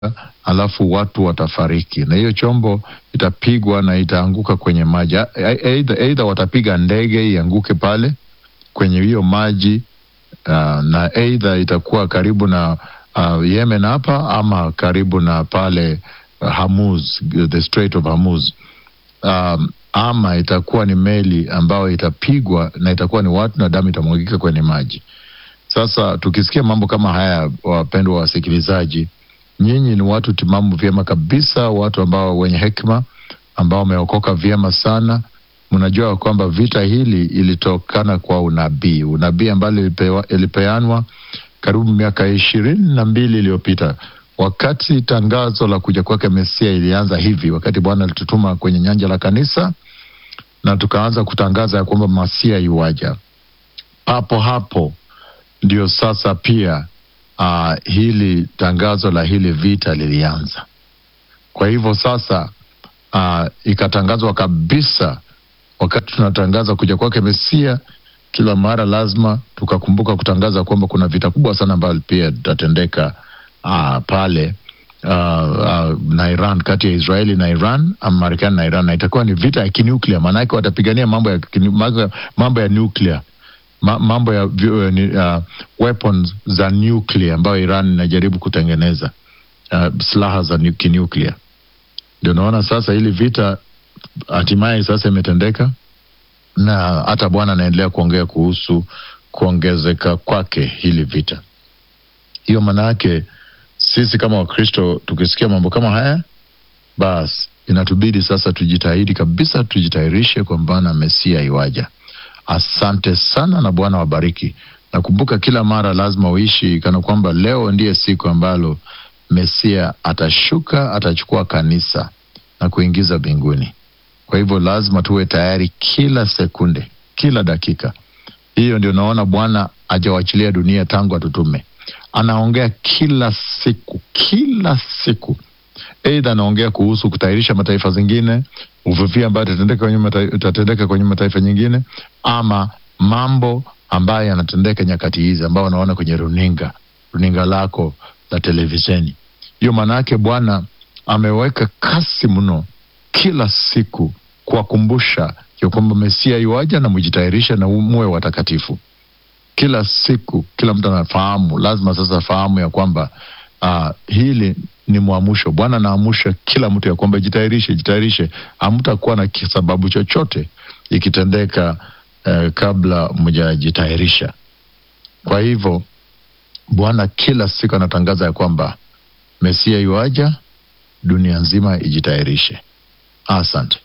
alafu watu watafariki, na hiyo chombo itapigwa na itaanguka kwenye maji. Aidha watapiga ndege ianguke pale kwenye hiyo maji uh, na aidha itakuwa karibu na uh, Yemen hapa ama karibu na pale uh, Hormuz, the Strait of Hormuz um, ama itakuwa ni meli ambayo itapigwa na itakuwa ni watu na damu itamwagika kwenye maji. Sasa tukisikia mambo kama haya, wapendwa wasikilizaji, nyinyi ni watu timamu vyema kabisa, watu ambao wenye hekima, ambao wameokoka vyema sana. Mnajua kwamba vita hili ilitokana kwa unabii, unabii ambalo ilipeanwa karibu miaka ishirini na mbili iliyopita wakati tangazo la kuja kwake Mesia ilianza hivi, wakati Bwana alitutuma kwenye nyanja la kanisa na tukaanza kutangaza ya kwamba Masia iwaja. Papo hapo ndio sasa pia uh, hili tangazo la hili vita lilianza. Kwa hivyo sasa uh, ikatangazwa kabisa, wakati tunatangaza kuja kwake Mesia, kila mara lazima tukakumbuka kutangaza kwamba kuna vita kubwa sana ambayo pia itatendeka uh, pale uh, uh, na Iran, kati ya Israeli na Iran ama Marekani na Iran, na itakuwa ni vita ya kinuklia, maanake watapigania mambo ya mambo ya nuklia mambo ya uh, weapons za nuclear ambayo Iran inajaribu kutengeneza uh, silaha za kinuklia. Ndio naona sasa hili vita hatimaye sasa imetendeka, na hata Bwana anaendelea kuongea kuhusu kuongezeka kwake hili vita. Hiyo maana yake sisi kama Wakristo tukisikia mambo kama haya, basi inatubidi sasa tujitahidi kabisa, tujitayarishe kwa maana Mesia iwaja. Asante sana na Bwana wabariki. Nakumbuka kila mara lazima uishi kana kwamba leo ndiye siku ambalo Mesia atashuka, atachukua kanisa na kuingiza mbinguni. Kwa hivyo lazima tuwe tayari kila sekunde, kila dakika. Hiyo ndio naona Bwana ajawachilia dunia tangu atutume. Anaongea kila siku, kila siku Aidha anaongea kuhusu kutayarisha mataifa zingine, uvuvia ambayo itatendeka kwenye mataifa nyingine, ama mambo ambayo yanatendeka nyakati hizi ambao wanaona kwenye runinga runinga lako la televisheni. Hiyo maana yake Bwana ameweka kasi mno kila siku kuwakumbusha ya kwamba Mesia iwaja na mjitayarishe na muwe watakatifu. Kila siku kila mtu anafahamu, lazima sasa afahamu ya kwamba uh, hili ni mwamusho. Bwana anaamusha kila mtu ya kwamba jitayarishe, jitayarishe. Hamtakuwa na sababu chochote ikitendeka eh, kabla mjajitayarisha. Kwa hivyo Bwana kila siku anatangaza ya kwamba Mesia yuaja, dunia nzima ijitayarishe. Asante.